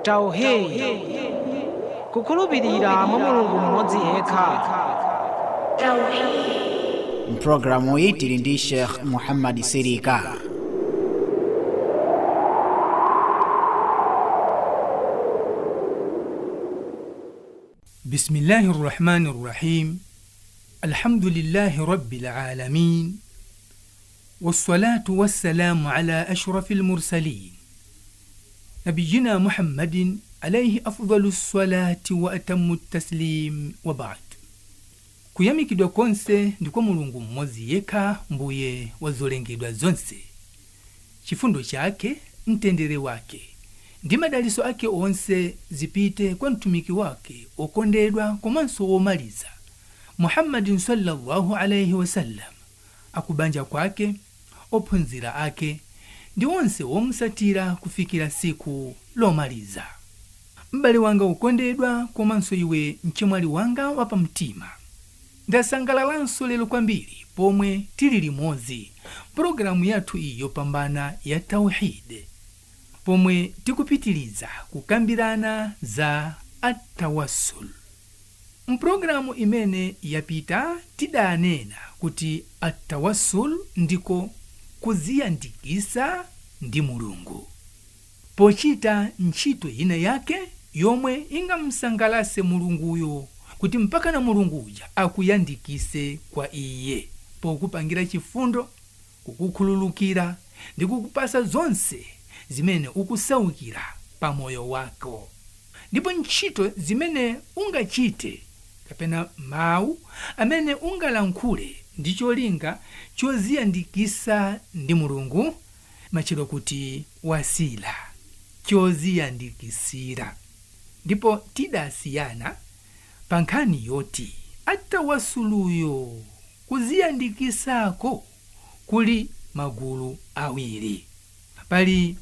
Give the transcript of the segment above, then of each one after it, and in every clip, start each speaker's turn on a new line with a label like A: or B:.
A: tauhidi kukhulupirira mwa mulungu mmodzi yekha
B: mpulogalamu iyi tili ndi sheikh muhammad sirika
C: بسم الله الرحمن الرحيم الحمد لله رب العالمين والصلاة والسلام على أشرف المرسلين نبينا محمد عليه أفضل الصلاة وأتم التسليم وبعد kuyamikidwa konse ndi kwa mulungu mmodzi yekha mbuye wa zolengedwa zonse chifundo chake mtendere wake ndi madaliso ake onse zipite kwa mtumiki wake okondedwa komanso womaliza muhammadin sallallahu alaihi wasallam akubanja kwake ophunzira ake ndi onse womusatira kufikira siku lomaliza m'bale wanga ukondedwa komanso iwe mchemwali wanga wapamtima ndasangalalanso lero kwambiri pomwe tili limodzi pologalamu yathu iyi yopambana ya tauhide pomwe tikupitiliza kukambirana za atawassul mpulogalamu imene yapita tidanena kuti atawassul ndiko kuziyandikisa ndi mulungu pochita ntchito ina yake yomwe ingamsangalase mulunguyo kuti mpaka na mulungu uja akuyandikise kwa iye pokupangira chifundo kukukhululukira ndi kukupasa zonse zimene ukusaukira pa moyo wako ndipo ntchito zimene ungachite kapena mawu amene ungalankhule ndi cholinga choziyandikisa ndi mulungu machero kuti wasila choziyandikisira ndipo tidasiyana pa nkhani yoti atawasuluyo kuziyandikisako kuli magulu awiri pali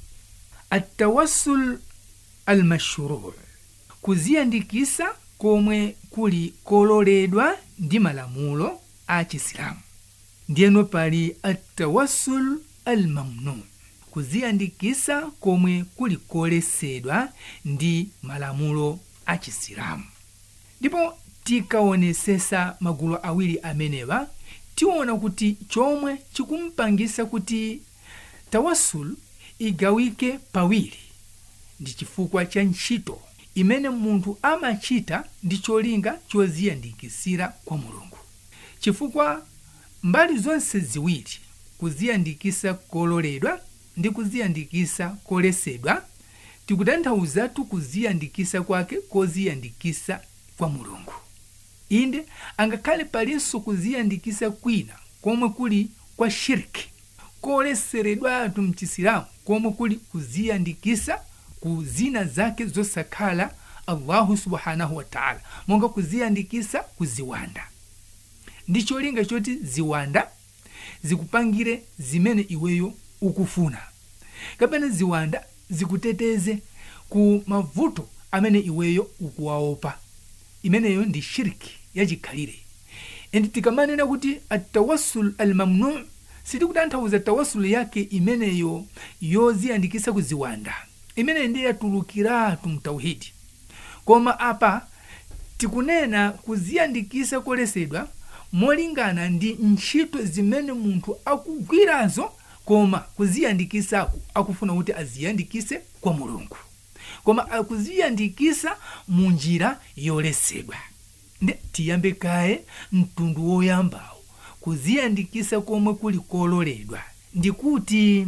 C: atawassul almashru kuziyandikisa komwe kuli kololedwa ndi malamulo a chisilamu ndiyeno pali atawassul almamnu kuziyandikisa komwe kuli kolesedwa ndi malamulo a chisilamu ndipo tikaonesesa magulu awiri amenewa tiona kuti chomwe chikumpangisa kuti tawassul igawike pawiri ndi chifukwa cha ntchito imene munthu amachita ndi cholinga choziyandikisira kwa mulungu chifukwa mbali zonse ziwiri kuziyandikisa kololedwa ndi kuziyandikisa kolesedwa tikutanthauzatu kuziyandikisa kwake koziyandikisa kwa mulungu inde angakhale palinso kuziyandikisa kwina komwe kuli kwa shirki koleseredwatu mchisilamu komwe kuli kuziyandikisa ku zina zake zosakhala allahu subhanahu wataala monga kuziyandikisa ku ziwanda ndi cholinga choti ziwanda zikupangire zimene iweyo ukufuna kapena ziwanda zikuteteze ku mavuto amene iweyo ukuwaopa imeneyo ndi shirki yachikhalire endi tikamanena kuti atawassul almamnu sitikutanthauza tawassul yake imeneyo yoziyandikisa ku ziwanda imeneyo ndiye yatulukiratu mtauhidi koma apa tikunena kuziyandikisa kolesedwa molingana ndi ntchito zimene munthu akugwirazo koma kuziyandikisako akufuna kuti aziyandikise kwa mulungu koma akuziyandikisa mu njira yolesedwa nde tiyambe kaye mtundu woyambawo kuziyandikisa komwe kuli kololedwa ndikuti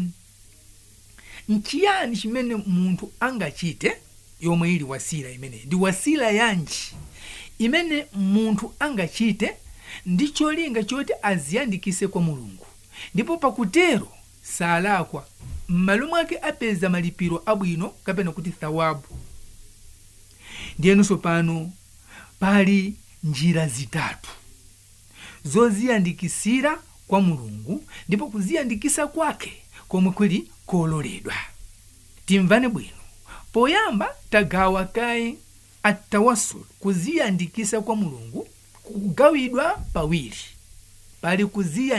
C: nchiyani chimene munthu angachite yomwe ili wasila imeneyi ndi wasila yanji imene munthu angachite ndi cholinga choti aziyandikise kwa mulungu ndipo pakutero salakwa m'malo mwake apeza malipiro abwino kapena kuti thawabu ndiyenso pano pali njira zitatu zoziyandikisira kwa mulungu ndipo kuziyandikisa kwake komwe kuli kololedwa timvane bwino poyamba tagawa kaye atawassul kuziyandikisa kwa mulungu kugawidwa pawiri pali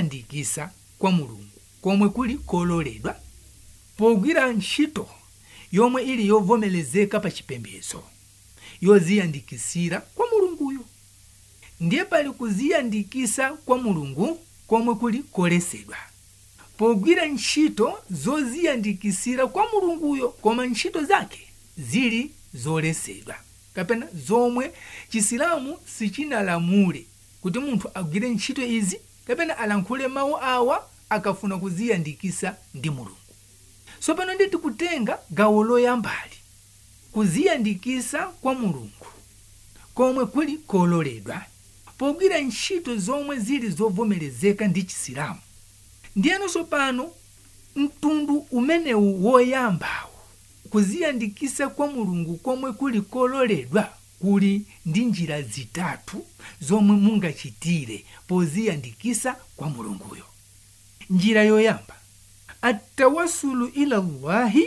C: kuziyandikisa kwa mulungu komwe kuli kololedwa pogwira ntchito yomwe ili yovomerezeka pa chipembedzo yoziyandikisira kwa mulunguyo ndiye pali kuziyandikisa kwa mulungu komwe kuli koletsedwa pogwira ntchito zoziyandikisira kwa mulunguyo koma ntchito zake zili zoletsedwa kapena zomwe chisilamu sichinalamule kuti munthu agwire ntchito izi kapena alankhule mawu awa akafuna kuziyandikisa ndi mulungu tsopano nditi kutenga gawo loyambali kuziyandikisa kwa mulungu komwe kuli kololedwa pogwira ntchito zomwe zili zovomerezeka ndi chisilamu ndiyeno tsopano mtundu umenewu woyambawo kuziyandikisa kwa mulungu komwe kuli kololedwa kuli ndi njira zitatu zomwe mungachitire poziyandikisa kwa mulunguyo njira yoyamba attawasulu ila llahi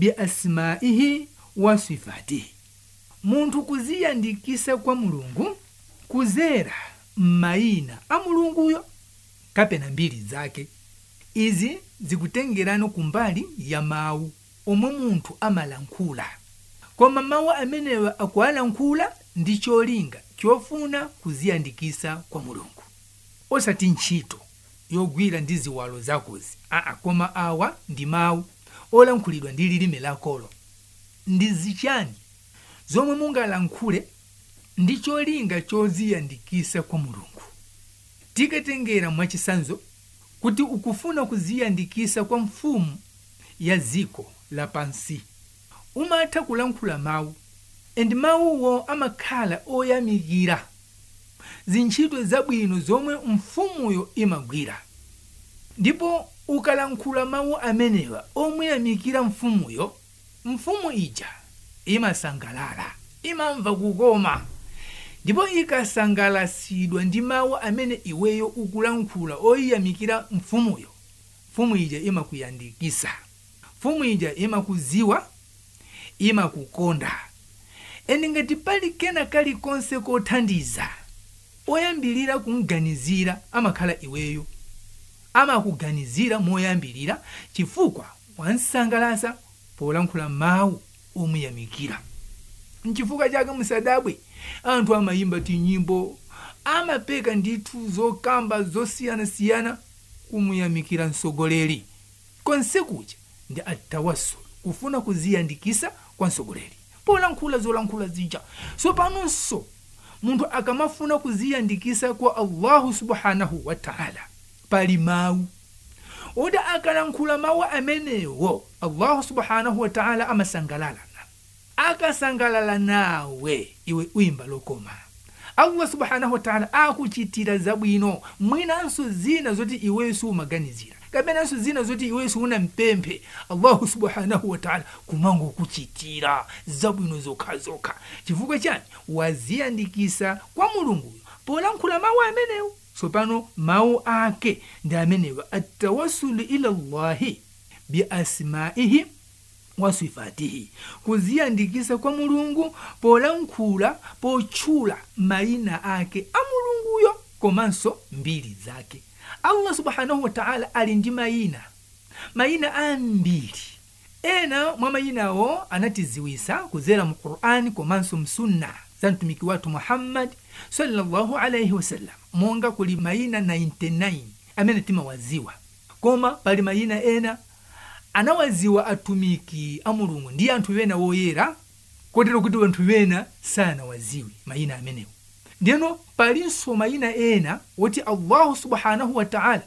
C: biasmaihi wa sifatihi munthu kuziyandikisa kwa mulungu kuzera m'mayina a mulunguyo kapena mbiri zake izi zikutengerano kumbali ya mawu omwe munthu amalankhula koma mawu amenewa akuwalankhula ndi cholinga chofuna kuziyandikisa kwa mulungu osati ntchito yogwira ndi ziwalo zakozi aa koma awa ndi mawu olankhulidwa ndi lilime lakolo ndi zichani zomwe mungalankhule ndi cholinga choziyandikisa kwa mulungu tikatengera mwachisanzo kuti ukufuna kuziyandikisa kwa mfumu ya ziko lapansi umatha kulankhula mawu endi mawuwo amakhala oyamikira zintchito zabwino zomwe mfumuyo imagwira ndipo ukalankhula mawu amenewa omuyamikira mfumuyo mfumu ija imasangalala imamva kukoma ndipo ikasangalasidwa ndi mawu amene iweyo ukulankhula oyiyamikira mfumuyo mfumu ija imakuyandikisa mfumu ija imakuziwa imakukonda eni ngati pali kena kalikonse kothandiza oyambilira kumganizira amakhala iweyo amakuganizira moyambilira chifukwa wansangalasa polankhula mawu omuyamikira nchifukwa chake musadabwe anthu amayimba tinyimbo amapeka ndithu zokamba zosiyanasiyana kumuyamikira msogoleri konse kuja ndi atawassul kufuna kuziyandikisa kwa msogoleri polankhula zolankhula zija sopanonso munthu akamafuna kuziyandikisa kwa allahu subhanahu wa taala pali mawu oti akalankhula mawu amenewo allahu subhanahu wa taala amasangalala akasangalala nawe iwe uyimba lokoma allah subhanahu wa taala akuchitira zabwino mwinanso zina zoti iweyo siumaganizira kapenanso zina zoti iweyo siunampemphe allahu subhanahu wa taala kumangokuchitira zabwino zokhazokha chifukwa chani waziyandikisa kwa mulunguyo polankhula mawu amenewo tsopano mawu ake ndi amenewa attawasulu ila llahi biasmaihi wa sifatihi kuziyandikisa kwa mulungu polankhula potchula mayina ake a mulunguyo komanso mbiri zake allah subhanahu wa taala ali ndi mayina mayina ambiri ena mwa mayinawo anatiziwisa kuzera mu qur'ani komanso msunna za mtumiki wathu muhammadi sallallahu alaihi wasallam monga kuli mayina 99 amene timawaziwa koma pali mayina ena anawaziwa atumiki a mulungu ndi anthu wena woyera kotero kuti anthu wena sanawaziwe mayina amenewo ndiyeno palinso mayina ena woti allahu subhanahu wa taala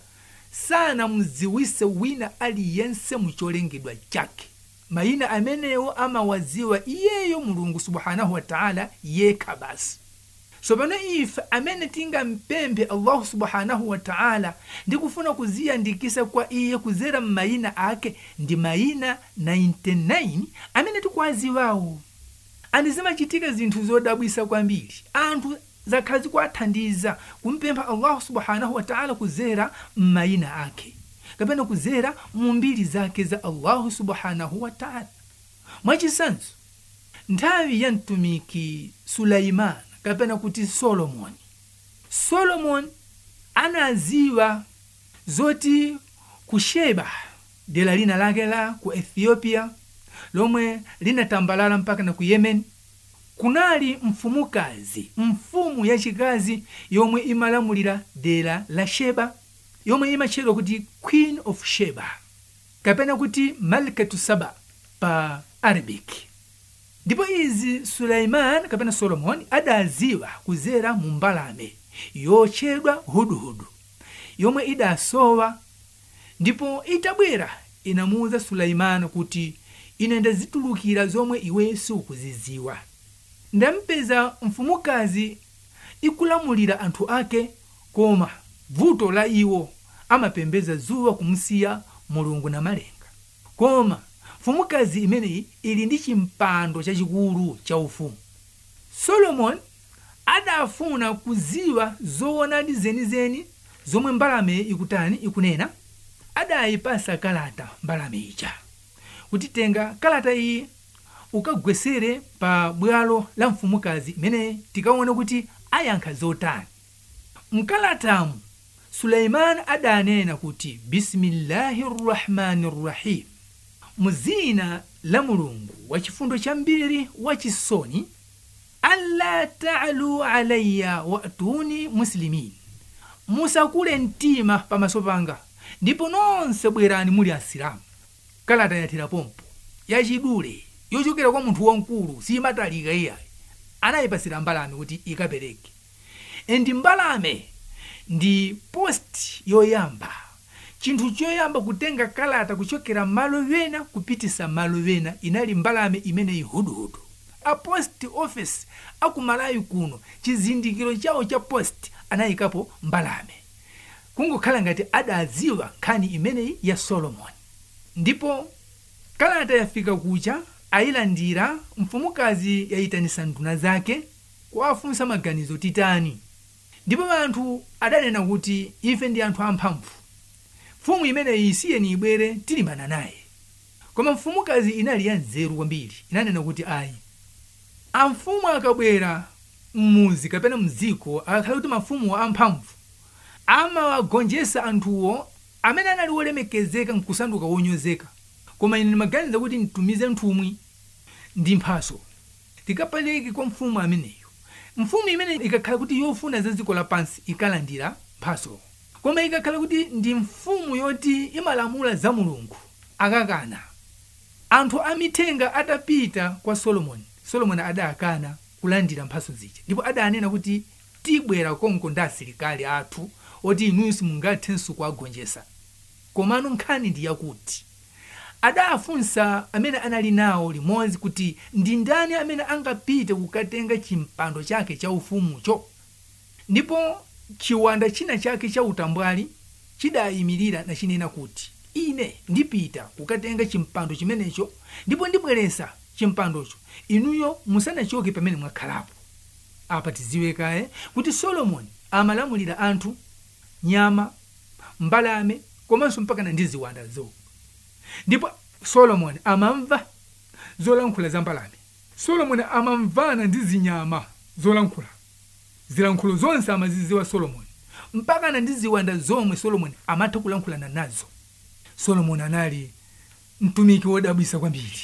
C: sanamuziwise wina aliyense mucholengedwa chake mayina amenewo amawaziwa iyeyo mulungu subhanahu wa taala yekha basi tsopano ife amene tingampemphe allahu subhanahu wa taala ndi kufuna kuziyandikisa kwa iye kuzera m'mayina ake ndi mayina 99 amene tikuwaziwawo andi zimachitika zinthu zodabwisa kwambiri anthu zakhazi kuathandiza kumpempha allahu subhanahu wa taala kuzera m'mayina ake kapena kuzera mu mbiri zake za allahu subhanahu wa taala mwachisanzo nthawi ya mtumiki sulaimani kapena kuti solomoni solomoni anaziwa zoti ku sheba dera lina lake la ku ethiopia lomwe linatambalala mpaka na ku yemen kunali mfumukazi mfumu yachikazi yomwe imalamulira dera la sheba yomwe imatchedwa kuti queen of sheba kapena kuti malkatu saba pa arabic ndipo izi suleiman kapena solomoni adaziwa kuzera mu mbalame yotchedwa huduhudu yomwe idasowa ndipo itabwera inamuwuza suleimani kuti ine ndazitulukira zomwe iwe sukuziziwa ndampeza mfumukazi ikulamulira anthu ake koma vuto la iwo amapembeza zuwa kumsiya mulungu na malenga koma mfumukazi imeneyi ili ndi chimpando chachikulu cha ufumu solomoni adafuna kuziwa zoonadi zenizeni zomwe mbalame ikutani ikunena adayipasa kalata mbalame ija kuti tenga kalata iyi ukagwesere pa bwalo la mfumukazi imene tikaone kuti ayankha zotani mkalatamu suleimani adanena kuti bisimillahi rrahmani rrahim muzina la mulungu wachifundo chambiri wachisoni alla talu alayya watuni muslimin musakule mtima pamaso panga ndipo nonse bwerani muli asilamu kalata yathera pompo yachidule yochokera kwa munthu wamkulu simatalika iyayi anayipasira mbalame kuti ikapereke endi mbalame ndi post yoyamba chinthu choyamba kutenga kalata kuchokera malo wena kupitisa malo wena inali mbalame imeneyi huduhudu a post office akumalawi kuno chizindikiro chawo cha post anayikapo mbalame kungokhala ngati adaziwa nkhani imeneyi ya solomoni ndipo kalata yafika kucha ayilandira mfumukazi yayitanisa nduna zake kuwafunsa maganizo titani ndipo anthu adanena kuti ife ndi anthu amphamvu mfumu imeneyi isiyeni ibwere tilimana naye koma mfumukazi inali ya nzeru kwambiri inanena kuti ayi amfumu akabwera mmuzi kapena mdziko akakhala kuti mafumu amphamvu amawagonjesa anthuwo amene anali wolemekezeka nkusanduka wonyozeka koma ine ndimaganiza kuti mtumize mthumwi ndi mphaso tikapeleke kwa mfumu ameneyo mfumu imene ikakhala kuti yofuna za dziko lapansi ikalandira mphaso koma ikakhala kuti ndi mfumu yoti imalamula za mulungu akakana anthu amithenga atapita kwa solomoni solomoni adakana kulandira mphaso zija ndipo adanena kuti tibwera konko ndi asilikali athu oti inuyo simungathenso kuwagonjesa komano nkhani ndi yakuti adafunsa amene anali nawo limodzi kuti ndi ndani amene angapite kukatenga chimpando chake cha ufumucho ndipo chiwanda china chake cha utambwali chidayimirira nachinena kuti ine ndipita kukatenga chimpando chimenecho ndipo ndibweresa chimpandocho inuyo musanachoke pamene mwakhalapo apa tiziwe kaye kuti solomoni amalamulira anthu nyama mbalame komanso mpakana ndi ziwanda zowo ndipo solomoni amamva zolankhula za mbalame solomoni amamvana ndi zinyama zolankhula zilankhulo zonse amaziziwa solomoni mpakana ndi ziwanda zomwe solomoni amatha kulankhulana nazo solomoni anali mtumiki wodabwisa kwambiri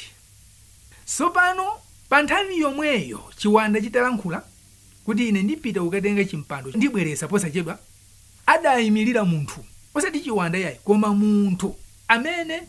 C: tsopano pa nthawi yomweyo chiwanda chitalankhula kuti ine ndipita kukatenga chimpando ndibweresa posachedwa adayimirira munthu osati chiwanda yayi koma munthu amene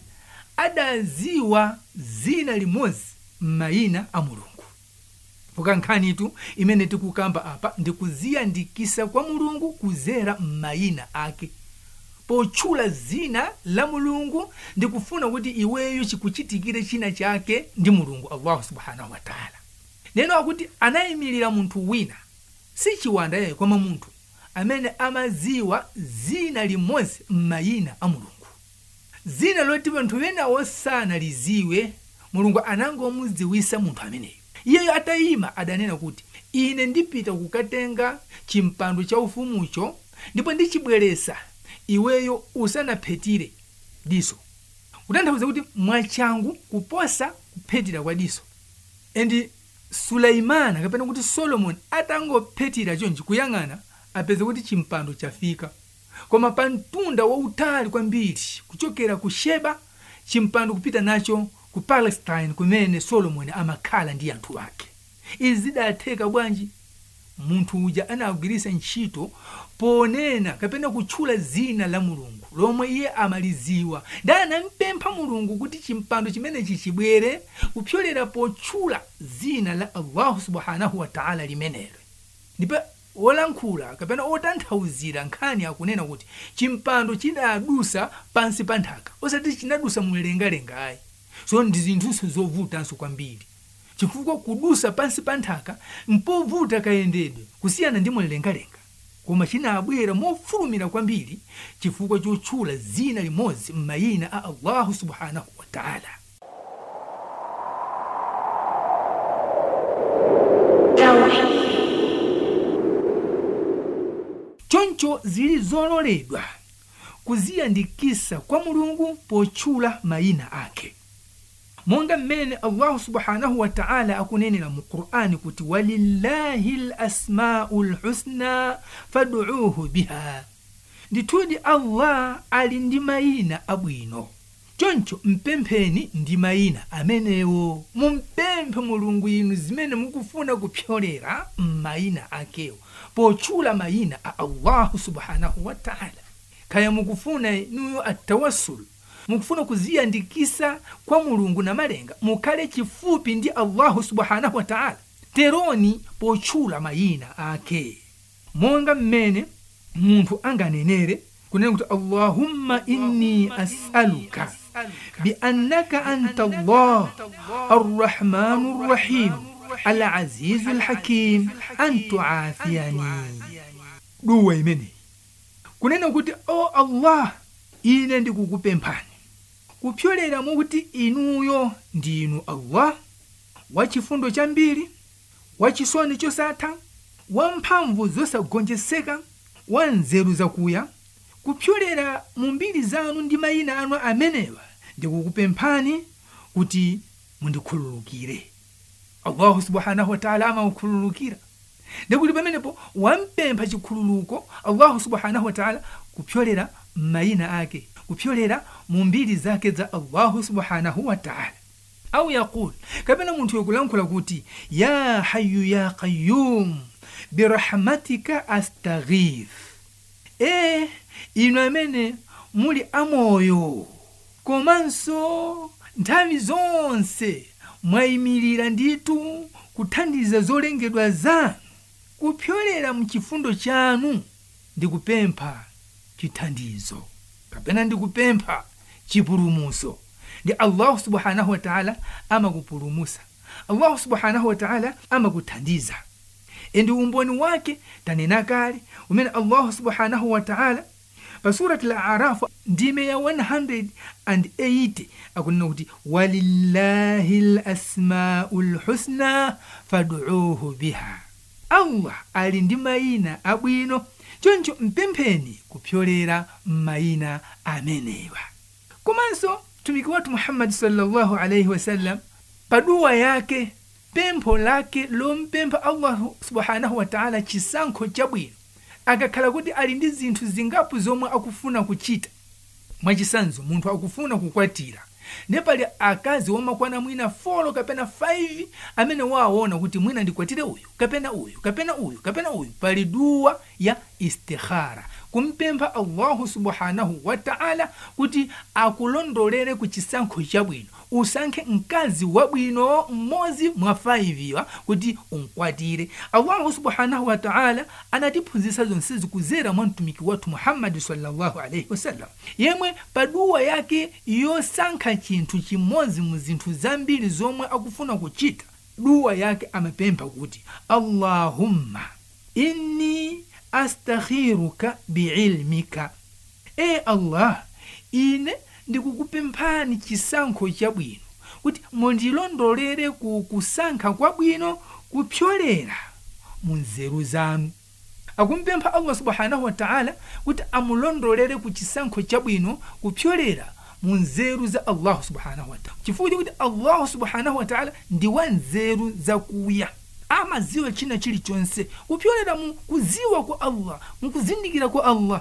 C: adaziwa zina limodzi m'mayina a mulungu poka nkhanitu imene tikukamba apa ndikuziyandikisa kwa mulungu kuzera m'mayina ake potchula zina la mulungu ndikufuna kuti iweyo chikuchitikire china chake ndi mulungu allahu subhanahu wataala neno akuti anayimirira munthu wina si chiwanda yayi koma munthu amene amaziwa zina limodzi m'mayina a mulungu zina loti anthu ena osanaliziwe mulungu anangomudziwisa munthu ameneyo iyeyo atayima adanena kuti ine ndipita kukatenga chimpando cha ufumucho ndipo ndichibweresa iweyo usanaphetire diso kutanthauza kuti mwachangu kuposa kuphetira kwa diso endi suleimana kapena kuti solomoni atangophetira chonchi kuyang'ana apeza kuti chimpando chafika koma pa mtunda wautali kwambiri kuchokera ku sheba chimpando kupita nacho ku palestine kumene solomoni amakhala ndi anthu ake izi zidatheka bwanji munthu uja anagwiritsa ntchito ponena kapena kutchula zina la mulungu lomwe iye amaliziwa ndi anampempha mulungu kuti chimpando chimenechi chibwere kupyolera potchula zina la allahu subhanahu wataala limenelo ndipo wolankhula kapena otanthauzira nkhani akunena kuti chimpando chidadusa pansi pa nthaka osati chinadusa mumlengalenga ayi so ndi zinthunso zovutanso kwambiri chifukwa kudusa pansi pa nthaka mpovuta kayendedwe kusiyana ndi mumlengalenga koma chinabwera mofulumira kwambiri chifukwa chotchula zina limodzi m'mayina a allahu subhanahu wataala choncho zili zololedwa kuziyandikisa kwa mulungu potchula mayina ake monga mmene allahu subhanahu wataala akunenera mu qur'ani kuti walillahi lasmau lhusna faduuhu biha ndithudi allah ali ndi mayina abwino choncho mpempheni ndi mayina amenewo mumpemphe mulungu inu zimene mukufuna kupyolera m'mayina akewo potchula mayina a allahu subhanahu wataala kaya mukufuna inuyo atawassul mukufuna kuziyandikisa kwa mulungu na malenga mukhale chifupi ndi allahu subhanahu wataala teroni potchula mayina ake monga mmene munthu anganenere kunena kuti allahumma inni as'aluka biannaka anta allah arrahmanu rrahim alazizu lhakim an tuafiyani duwa imeneyi kunena kuti o allah ine ndikukupemphani kupyolera mwakuti inuyo ndinu allah wachifundo chambiri wachisoni chosatha wamphamvu zosagonjeseka wa nzeru zakuya kupyolera mu mbiri zanu ndi mayina anu amenewa ndikukupemphani kuti mundikhululukire allahu subhanahu wataala amakukhululukira ndikuti pamenepo wampempha chikhululuko allahu subhanahu wataala kupyolera mayina ake kupyolera mu mbiri zake za allahu subhanahu wataala au yaqul kapena munthu yokulankhula kuti ya hayu ya qayum birahmatika astaghith e inu amene muli amoyo komanso nthawi zonse mwayimirira nditu kuthandiza zolengedwa zanu kupyolera mchifundo chanu ndikupempha chithandizo kapena ndikupempha chipulumuso ndi allahu subhanahu wataala amakupulumusa allahu subhanahu wataala amakuthandiza endi umboni wake tanena kale umene allahu subhanahu wataala pa surati la arafu ndime ya 180 akunena kuti walillahi lasmau lhusna faduuhu biha allah ali ndi mayina abwino choncho mpempheni kupyolera mayina amenewa komanso mtumiki wathu muhammadi sallallahu alaihi wasallam paduwa yake pempho lake lompempha allahu subhanahu wataala chisankho chabwino akakhala kuti ali ndi zinthu zingapo zomwe akufuna kuchita mwachisanzo munthu akufuna kukwatira ne pali akazi womakwana mwina folo kapena 5 amene waona kuti mwina ndikwatire uyu kapena uyu kapena uyu kapena uyu pali duwa ya istikhara kumpempha allahu subhanahu wataala kuti akulondolere ku chisankho chabwino usankhe mkazi wabwino mmodzi mwa 5 iwa kuti unkwatire allahu subhanahu wataala anatiphunzitsa zonsezi kuzera mwa mtumiki wathu muhammadi sallallahu alaihi wasallam yemwe paduwa yake yosankha chinthu chimodzi mu zinthu zambiri zomwe akufuna kuchita duwa yake amapempha kuti allahumma inni astakhiruka biilmika e allah ine ndikukupemphani chisankho chabwino kuti mundilondolere ku kusankha kwabwino kupyolera mu nzeru zanu akumpempha allah subhanahu wataala kuti amulondolere ku chisankho chabwino kupyolera mu nzeru za allahu subhanahu wataala chifukwa chakuti allahu subhanahu wataala ndi wa nzeru zakuya amaziwa china chilichonse kupyolera mu kuziwa kwa allah mukuzindikira kwa allah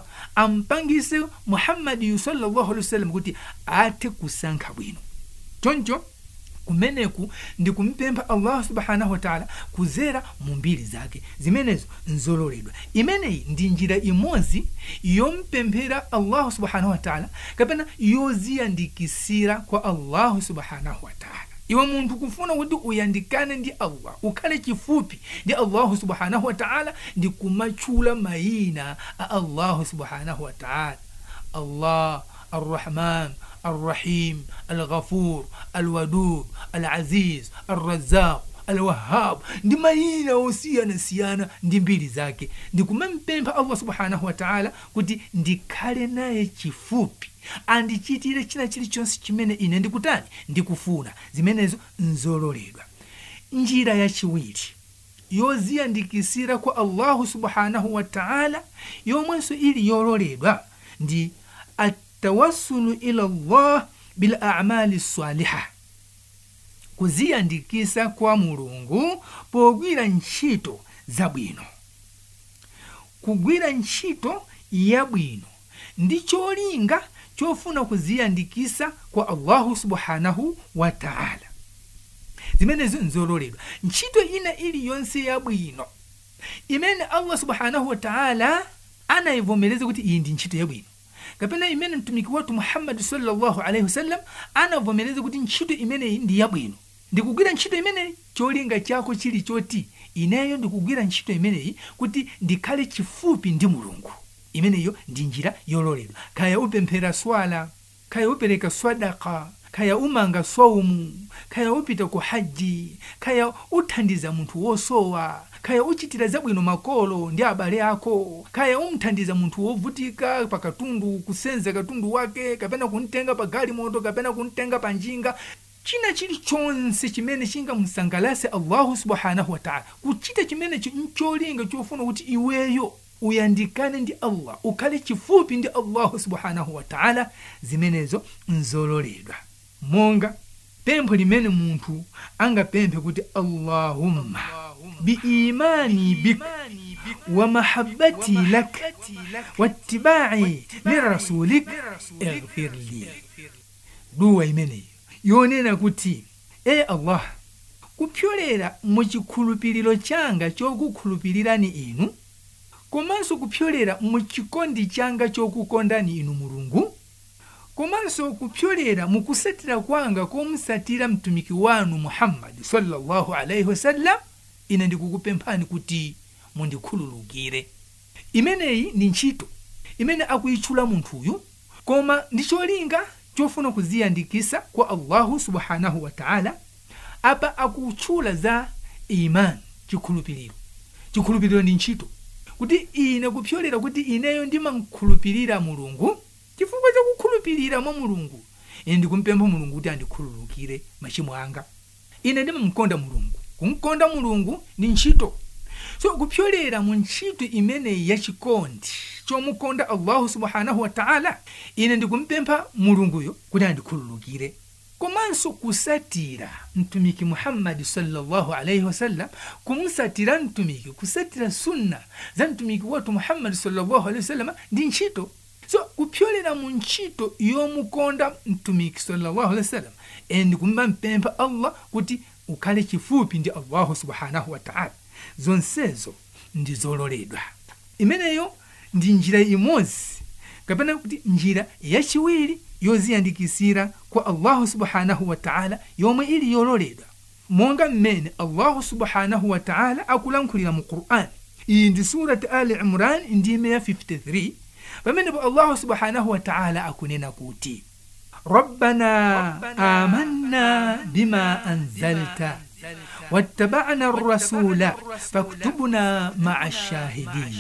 C: ampangise muhammadiyu sallallahu alaihi wasallam kuti athe kusankha bwino choncho kumeneku ndi kumpempha allahu subhanahu wataala kuzera mu mbiri zake zimenezo nzololedwa imeneyi ndi njira imodzi yompemphera allahu subhanahu wataala kapena yoziyandikisira kwa allahu subhanahu wataala iwe munthu kufuna kuti uyandikane ndi allah ukhale chifupi ndi allahu subhanahu wataala ndi kumatchula mayina a allahu subhanahu wataala allah arrahman الرحيم الغفور الودود العزيز الرزاق alwahab ndi mayina osiyanasiyana ndi mbiri zake ndikumampempha allah subhanahu wataala kuti ndikhale naye chifupi andichitire china chilichonse chimene ine ndikutani ndikufuna zimenezo nzololedwa njira yachiwiri yoziyandikisira kwa allahu subhanahu wataala yomwenso ili yololedwa ndi atawassulu ila llah bil amali saliha kuziyandikisa kwa mulungu pogwira ntchito zabwino kugwira ntchito yabwino ndi cholinga chofuna kuziyandikisa kwa allahu subhanahu wataala zimenezo nzololedwa ntchito ina iliyonse yabwino imene allah subhanahu wataala anayivomereza kuti iyi ndi ntchito yabwino kapena imene mtumiki wathu muhammadi sallallahu alaihi wasallam anavomereza kuti ntchito imeneyi ndi yabwino ndikugwira ntchito imeneyi cholinga chako chili choti ineyo ndikugwira ntchito imeneyi kuti ndikhale chifupi ndi mulungu imeneyo ndi njira yololedwa kaya upemphera swala kaya upereka swadaka kaya umanga swaumu kaya upita ku haji kaya uthandiza munthu wosowa kaya uchitira zabwino makolo ndi abale ako kaya umthandiza munthu wovutika pa katundu kusenza katundu wake kapena kumtenga pa galimoto kapena kumtenga pa njinga china chilichonse chimene chingamusangalase allahu subhanahu wataala kuchita chimenecho ncholinga chofuna kuti iweyo uyandikane ndi allah ukhale chifupi ndi allahu subhanahu wataala zimenezo nzololedwa monga pempho limene munthu angapemphe kuti allahumma biimani bik wa mahabbati lak wattibai lirasulik ighfir li duwa imeneyi yonena kuti e allah kupyolera mu chikhulupiriro changa chokukhulupirirani inu komanso kupyolera mu chikondi changa chokukondani inu mulungu komanso kupyolera mu kusatira kwanga komusatira mtumiki wanu muhammadi sallallahu alaihi wasallam ine ndikukupemphani kuti mundikhululukire imeneyi ndi ntchito imene akuyitchula munthuyu koma ndi cholinga chofuna kuziyandikisa kwa allahu subhanahu wataala apa akutchula za imani chikhulupiriro chikhulupiriro ndi ntchito kuti ine kupyolera kuti ineyo ndimankhulupirira mulungu chifukwa chakukhulupirira mwa mulungu ine ndikumpempha mulungu kuti andikhululukire machimo anga ine ndimamkonda mulungu kumkonda mulungu ndi ntchito so kupyolera mu ntchito imeneyi yachikondi chomukonda allahu subhanahu wataala ine ndikumpempha mulunguyo kuti andikhululukire komanso kusatira mtumiki muhammadi sallallahu alaihi wasallam kumsatira mtumiki kusatira sunna za mtumiki wathu muhammadi sallallahu alaihi wasallam ndi ntchito so kupyolera mu ntchito yomukonda mtumiki sallallahu alaihi wasallam ine ndikumpempha allah kuti ukhale chifupi ndi allahu subhanahu wataala zonsezo ndi zololedwa imeneyo ndi njira imodzi kapena kuti njira yachiwiri yoziyandikisira kwa allahu subhanahu wataala yomwe ili yololedwa monga mmene allahu subhanahu wataala akulankhulira mu qur'ani iyi ndi surati ali imran ndime ya 53 pamenepo allahu subhanahu wataala akunena kuti rabbana amanna bima anzalta wattabana rasula faktubna maa shahidin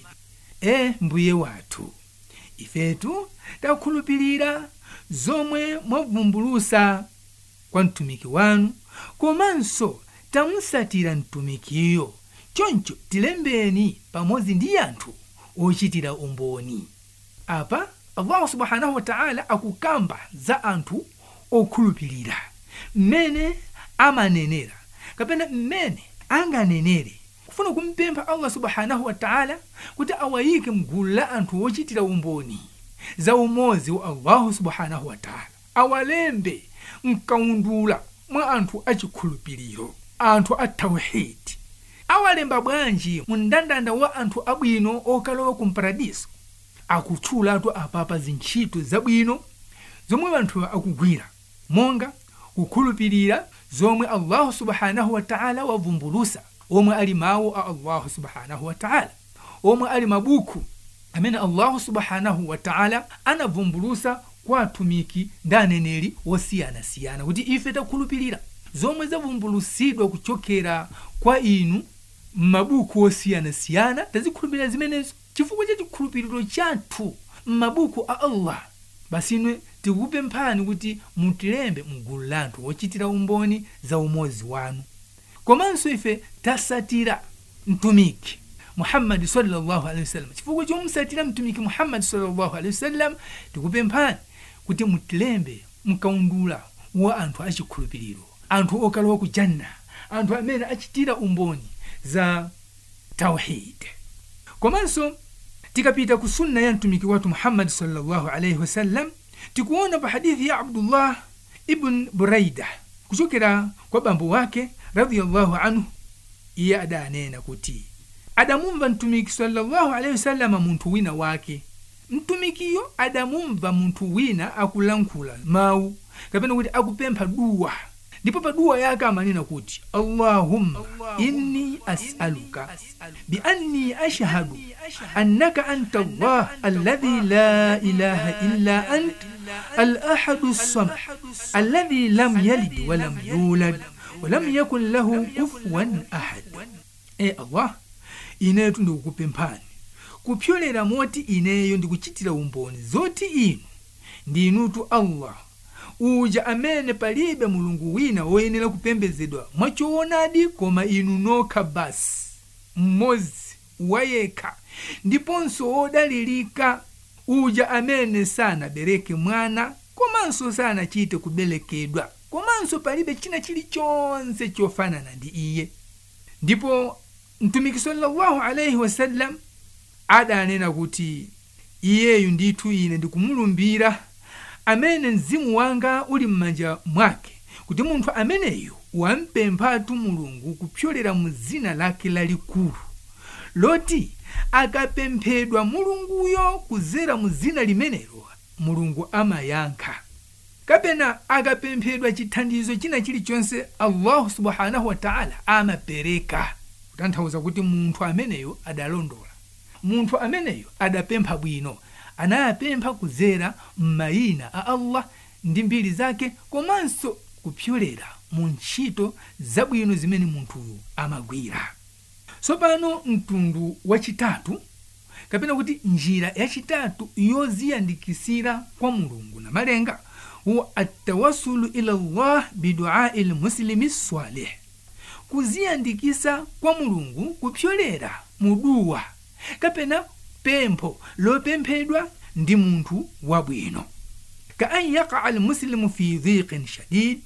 C: e mbuye wathu ifetu takhulupirira zomwe mwavumbulusa kwa mtumiki wanu komanso tamusatira mtumikiyo choncho tilembeni pamodzi ndi anthu ochitira umboni apa allahu subhanahu wataala akukamba za anthu okhulupirira mmene amanenera kapena mmene anganenere kufuna kumpempha allah subhanahu wataala kuti awayike mgulu la anthu ochitira umboni za umozi wa allahu subhanahu wataala awalembe mkaundula mwa anthu achikhulupiriro anthu a tauhidi awalemba bwanji mu mndandanda wa anthu abwino okalowa ku mparadiso akutchulatu apapa zintchito zabwino zomwe anthu akugwira monga kukhulupirira zomwe allahu subhanahu wa ta'ala wavumbulusa omwe ali mawu a allahu subhanahu wa ta'ala omwe ali mabuku amene allahu subhanahu wa ta'ala anavumbulusa kwa atumiki ndi aneneri wosiyanasiyana kuti ife takhulupirira zomwe zavumbulusidwa kuchokera kwa inu m'mabuku osiyanasiyana tazikhulupirira zimenezo chifukwa cha chikhulupiriro chathu m'mabuku a allah basi inwe tikupemphani kuti mutilembe mgulu la anthu ochitira umboni za umozi wanu komanso ife tasatira mtumiki muhammadi sallallahu alaihi wasallam chifukwa chomusatira mtumiki muhammadi sallallahu alaihi wasallam tikupemphani kuti mutilembe mkaundula wa anthu achikhulupiriro anthu okalowa ku janna anthu amene achitira umboni za tauhid komanso tikapita ku sunna ya mtumiki wathu muhammadi sallallahu alaihi wasallam tikuona pa hadithi ya abdullah ibn buraida kuchokera kwa bambo wake radiyallahu anhu iye adanena kuti adamumva mtumiki sallallahu alaihi wasallama munthu wina wake mtumikiyo adamumva munthu wina akulankhula mawu kapena kuti akupempha duwa ndipo pa duwa yake amanena kuti allahumma inni as'aluka bianni ashhadu annaka anta allah alladhi la ilaha illa ant الأحد الصمد الذي لم يلد ولم يولد ولم يكن له كفوا أحد e allah inetu ndikukupemphani kupyolera moti ineyo ndikuchitira umboni zoti inu ndinutu allah uja amene palibe mulungu wina woyenera kupembedzedwa mwachoonadi koma inu nokha basi mmodzi wayekha ndiponso wodalirika uja amene sanabereke mwana komanso sanachite kubelekedwa komanso palibe china chilichonse chofanana ndi iye ndipo mtumiki sallallahu alaihi wasallam adanena kuti iyeyu ndithu ine ndikumulumbira amene mzimu wanga uli m'manja mwake kuti munthu ameneyu wampemphatu mulungu kupyolera mu dzina lake lalikulu loti akapemphedwa mulunguyo kuzera mu dzina limenelo mulungu amayankha kapena akapemphedwa chithandizo china chilichonse allahu subhanahu wataala amapereka kutanthauza kuti munthu ameneyo adalondola munthu ameneyo adapempha bwino anayapempha kuzera m'mayina a allah ndi mbiri zake komanso kupyolera mu ntchito zabwino zimene munthuyu amagwira tsopano mtundu wachitatu kapena kuti njira yachitatu yoziyandikisira kwa mulungu na malenga huwa atawasulu ila llah biduai lmuslimi salih kuziyandikisa kwa mulungu kupyolera muduwa kapena pempho lopemphedwa ndi munthu wabwino ka an yakaa almuslimu fi dhiqin shadid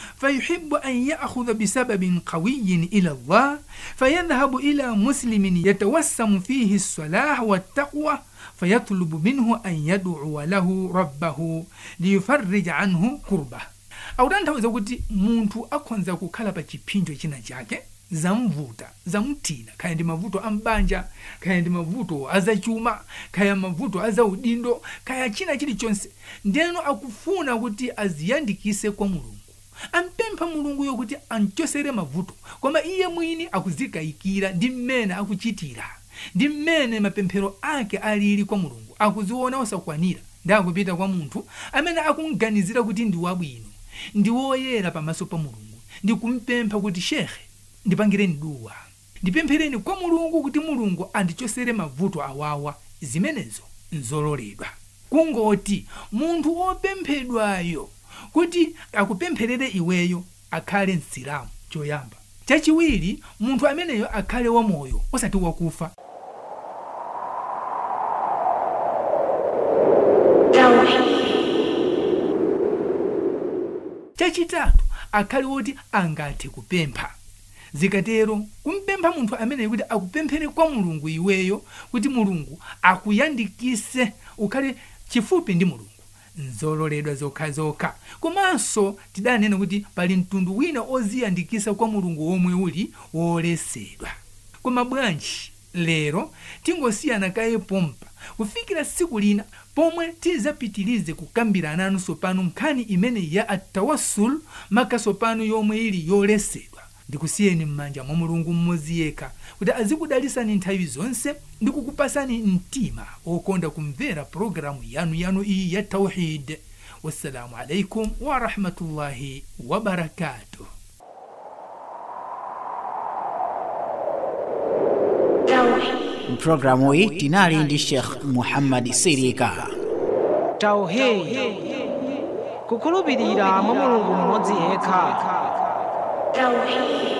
C: فيحب أن يأخذ بسبب قوي إلى الله فيذهب إلى مسلم يتوسم فيه الصلاح والتقوى فيطلب منه أن يدعو له ربه ليفرج عنه كربه au tanthauza kuti munthu akhonza kukhala pa chipinjo china chake zamvuta zamthina kaya ndi mavuto a mbanja kaya ndi mavuto azachuma kaya mavuto azaudindo kaya china chilichonse ndeno akufuna kuti aziyandikise kwa mulungu ampempha mulunguyo kuti amchosere mavuto koma iye mwini akuzikayikira ndi mmene akuchitira ndi mmene mapemphero ake alili kwa mulungu akuziona osakwanira ndi akupita kwa munthu amene akumganizira kuti ndi wabwino ndi woyera pamaso pa mulungu ndi kumpempha kuti shekhe ndipangireni duwa ndipemphereni kwa mulungu kuti mulungu andichosere mavuto awawa zimenezo nzololedwa kungoti munthu wopemphedwayo kuti akupempherere iweyo akhale msilamu choyamba chachiwiri munthu ameneyo akhale wamoyo osati wakufa chachitatu akhale woti angathe kupempha zikatero kumpempha munthu ameneyo kuti akupemphere kwa mulungu iweyo kuti mulungu akuyandikise ukhale chifupi ndi mulungu nzololedwa zokhazokha komanso tidanena kuti pali mtundu wina oziyandikisa kwa mulungu womwe uli wolesedwa koma bwanji lero tingosiyana kaye pompa kufikira tsiku lina pomwe tizapitilize kukambirana nanu pano nkhani imene ya atawassul makaso pano yomwe ili yolesedwa ndikusiyeni m'manja mwa mulungu mmodzi yekha kuti azikudalisani nthawi zonse ndi kukupasani mtima okonda kumvera pologalamu yanu yanu iyi ya tauhid wassalamu alaikum warahmatullahi wabarakatuh
B: mpulogalamu iyi tinali ndi sheikh muhammad sirika
A: tauhid kukhulupirira mwa mulungu mmodzi yekha
D: Tauhid.